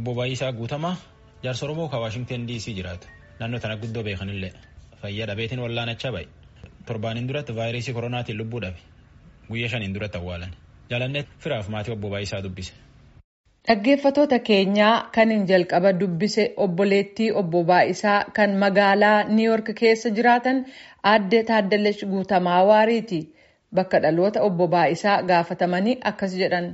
Obbo Baay'isaa Guutamaa jaarsa Oromoo kan Waashingten DC jiraatu naannoo tana guddoo beekanillee fayyaa dhabeetiin wallaanachaa bahe torbaaniin duratti vaayirasii koronaatiin lubbuu dhabe guyyaa shaniin duratti awwaalan jaalannee firaaf maatii obbo Baay'isaa dubbise. Dhaggeeffatoota keenyaa kan hin jalqaba dubbise obboleettii obbo Baay'isaa kan magaalaa Niiyork keessa jiraatan aadde Taaddalash Guutamaa Waariiti. Bakka dhaloota obbo Baay'isaa gaafatamanii akkas jedhan.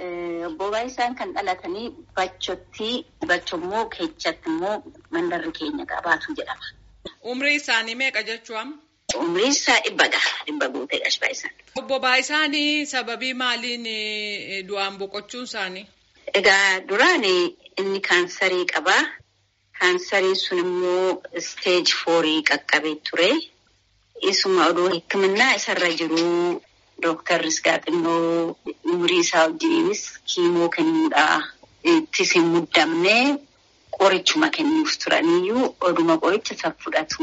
Obbo Baay'isaan kan dhalatanii Bachotti Bachommoo Keechatti immoo mandarri keenya qabaatu jedhama. Umrii isaanii meeqa jechuun? Umrii isaa dhibba gaha. Dhibba guutee Baay'isaan. Obbo Baay'isaan sababii maaliin du'aan boqochuun isaanii? Egaa duraan inni kaansarii qabaa. Kaansariin sun immoo isteeji foorii qaqqabee ture. Isuma oduu hikimannaa isarra jiru dooktarris gaaxinnoo umurii isaa wajjiniinis kiimoo kennuudha. Ittis hin muddamne qorichuma kennuuf turaniyyuu oduma qoricha isa fudhatu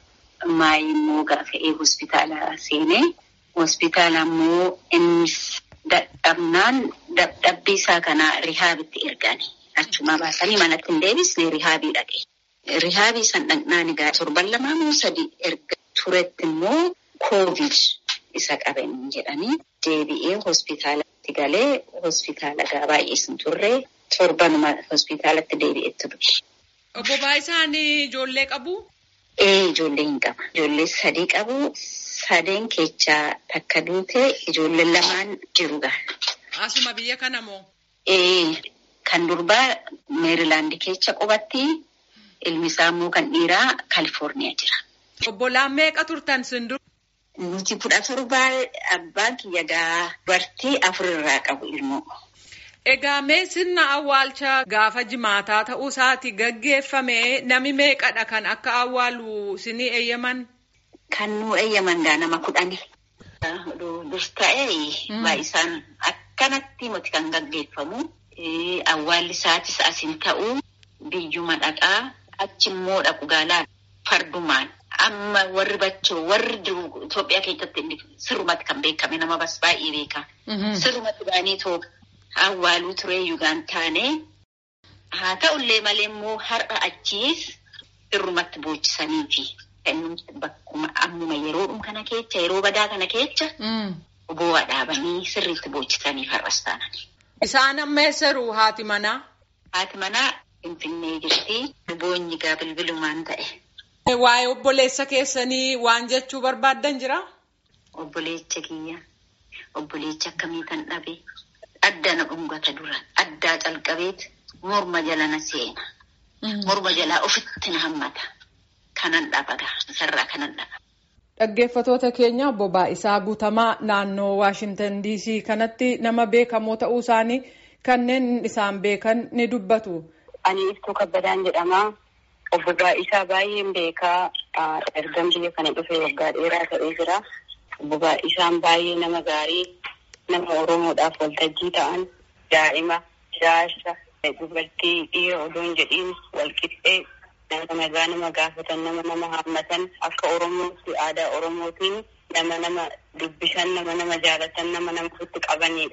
maayii immoo gaafa'ee hospitaala seenee hospitaala immoo innis dadhabnaan dadhabbii isaa kana rihaabitti ergani. Achuma baasanii manatti hin deebisne rihaabii dhaqe. Rihaabii san dhaqnaan egaa torban lamaa moo sadii erga turetti immoo koovid isa qaban jedhanii deebi'ee hospitaalatti galee hospitaala gaa baay'ees hin turre torbanuma hospitaalatti deebi'etti ture. Obbo Baay'isaan ijoollee qabu? Ee ijoollee hin qaba. Ijoollee sadii qabu. Sadeen keechaa takka duute ijoolleen lamaan jiru gaha. Asuma biyya kana moo? Ee kan durbaa meerilaandi keessa qubatti ilmi isaa immoo kan dhiiraa kaalifoorniyaa jira. Obbolaan meeqa turtan sindur? Nuti kudha torbaa abbaan kiyya gaa dubartii afurirraa qabu ilmoo. Egaa mee sirna awwaalcha gaafa jimaataa ta'uu isaati gaggeeffame nami meeqadha kan akka awwaalu sinii eeyyaman? Kan nu eeyyaman gaa nama kudhani. Dur ta'ee baay'isaan akkanatti miti kan gaggeeffamu. Awwaalli isaatis asin ta'uu biyyuma dhaqaa achi immoo dhaqu gaalaa fardumaan. Amma warri bachoo warri jiru Itoophiyaa keessatti sirrumatti kan beekame nama bas baay'ee beeka. Sirrumatti baanii tooga awwaaluu turee yugaan taane haa ta'ullee malee immoo har'a achiis sirrumatti boochisanii fi bakkuma ammuma yeroodhuma kana keessa yeroo badaa kana keessa bu'aa dhaabanii sirriitti boochisaniif har'as taanan. Isaan amma eessaru haati manaa? Haati manaa Finfinnee jirti. Boonyi gaa bilbilumaan ta'e. Waa'ee obboleessa keessanii waan jechuu barbaaddan jira? Obboleecha kiyya. Obboleecha akkamii kan dhabe. Adda na dhungata dura. Addaa calqabeet morma jala na seena. Morma jalaa ofitti na hammata. Kanan dhaba gaa. Sarara kanan dhaba. Dhaggeeffatoota keenya obbo Baay'isaa Guutamaa naannoo Waashintan DC kanatti nama beekamoo ta'uu isaanii kanneen isaan beekan ni dubbatu. Ani Iftuu Kabbadaan jedhama. Obbo Baay'isaa baay'een beekaa ergan biyya kana dhufee waggaa dheeraa ta'ee jira. Obbo Baay'isaan baay'ee nama gaarii nama Oromoodhaaf waltajjii ta'an daa'ima jaarsa dubartii dhiira odoo hin jedhiin walqixxee nama nagaa nama gaafatan nama nama haammatan akka Oromootti aadaa Oromootiin nama nama dubbisan nama nama jaalatan nama nama ofitti qabanidha.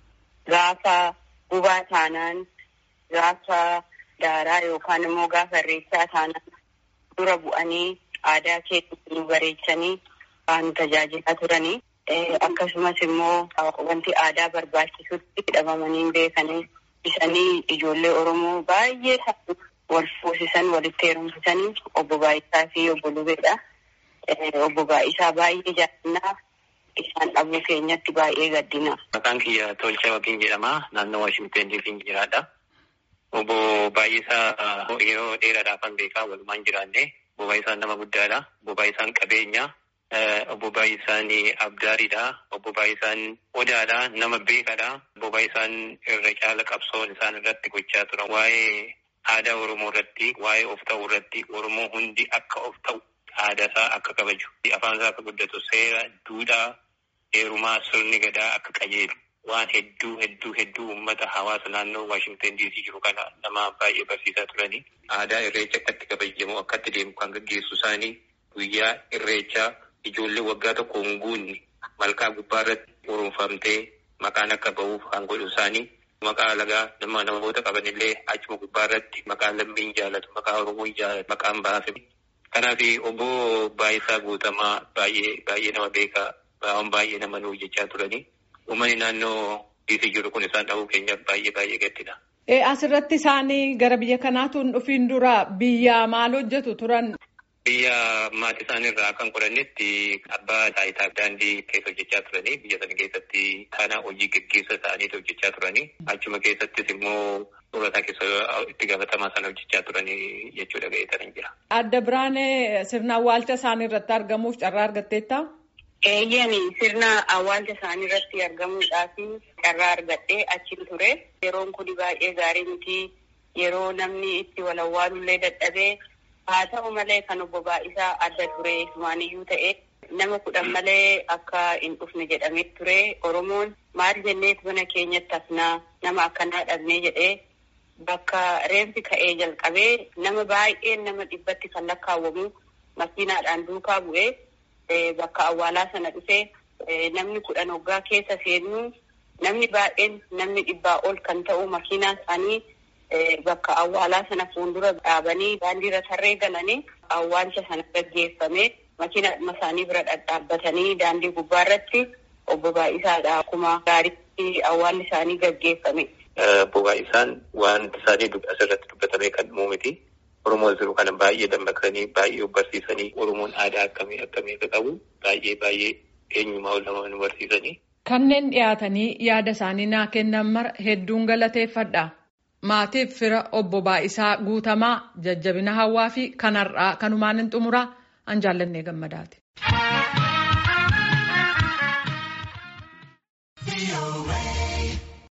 Gaafa gubaa taanaan gaafa daaraa yookaan immoo gaafa irreechaa taanaan dura bu'anii aadaa keessatti nu bareechanii waan tajaajilaa turanii akkasumas immoo wanti aadaa barbaachisutti hidhamamanii beekanii isanii ijoollee Oromoo baay'ee wal fuusisan walitti heerumsisanii obbo Baay'isaa fi obbo Lubeedha. Obbo Baay'isaa baay'ee jaallannaa isaan dhabuu keenyatti baay'ee gaddina. Maqaan kiyya Tolchaa Waqiin jedhama. Naannoo Waashingten DC'n jiraadha. Obbo Baay'isaa yeroo dheeraadhaaf kan beekaa walumaan jiraanne. Obbo Baay'isaan nama guddaadha. Obbo Baay'isaan qabeenya. Obbo Baay'isaan abdaariidha. Obbo Baay'isaan odaadha. Nama beekadha. Obbo Baay'isaan irra caala qabsoon isaan irratti gochaa turan. Waa'ee aadaa Oromoo irratti, waa'ee of ta'uu irratti, Oromoo hundi akka of ta'u, aadaa isaa akka kabaju, afaan isaa akka guddatu, seera, duudhaa, heerumaa, sirni gadaa akka qajeelu. Waan hedduu hedduu hedduu uummata hawaasa naannoo Waashingten DC jiru kana nama baay'ee barsiisaa turanii. Aadaa irreecha akkatti kabajamu akkatti deemu kan gaggeessu isaanii guyyaa irreechaa ijoollee waggaa tokko hin guunne malkaa gubbaa irratti urunfamtee maqaan akka ba'uuf kan godhu isaanii Maqaa alagaa nama namoota qabanillee achuma gubbaa irratti maqaan lammiin jaalatu maqaa oromoo jaalatu maqaan baafame. Kanaaf obbo Baay'isaa Guutamaa baay'ee baay'ee nama beekaa waan baay'ee nama nuyi jechaa turanii uummanni naannoo dhiisii jiru kun isaan dhabuu keenyaaf baay'ee baay'ee gaddina. Asirratti isaanii gara biyya kanaatu hin dhufiin dura biyya maal hojjetu turan? Biyya maatii isaaniirraa kan godhannetti abbaa taayitaa daandii keessa hojjechaa turanii biyya sana keessatti taanaa hojii gaggeessa ta'aniitu hojjechaa turanii achuma keessattis immoo soorataa keessa itti gaafatamaa sana hojjechaa turanii jechuudha ga'eetan jira. Adda Biraanee sirna awwaalcha isaanii irratti argamuuf carraa argatteetta? Eeyyami sirna awwaalcha isaanii irratti argamuudhaaf carraa argadhee achiin ture. Yeroon kun baay'ee gaarii miti. Yeroo namni itti wal awwaalullee dadhabee haa ta'u malee kan obbo Baay'isaa adda ture maaniyyuu ta'e nama kudhan malee akka hin dhufne jedhamee ture. Oromoon maal jenneet mana keenyatti hafnaa nama akkanaa dhabnee jedhee bakka reenfi ka'ee jalqabee nama baay'een nama dhibbatti kan lakkaawwamu makiinaadhaan duukaa bu'ee. Bakka awwaalaa sana dhufee namni kudhan hoggaa keessa seennu namni baay'een namni dhibbaa ol kan ta'u makiinaan isaanii bakka awwaalaa sana fuuldura dhaabanii daandiirra tarree galanii awwaalcha sana gaggeeffame makiina isaanii bira dhadhaabbatanii daandii gubbaa irratti obbo Baay'isaadha. Akkuma gaariitti awwaalli isaanii gaggeeffame. Obbo Baay'isaan wanti isaanii asirratti dubbatamee kan dhumuu miti. Oromoon jiru kana baay'ee dammaqsanii baay'ee barsiisanii Oromoon aadaa akkamii akkamii akka qabu baay'ee baay'ee eenyumaa ol nama nu barsiisanii. Kanneen dhiyaatanii yaada isaanii naa kennan mara hedduun galateeffadha. Maatiif fira obbo Baay'isaa Guutamaa jajjabina hawaa fi kanarraa kanumaan hin xumuraa an jaallannee gammadaati.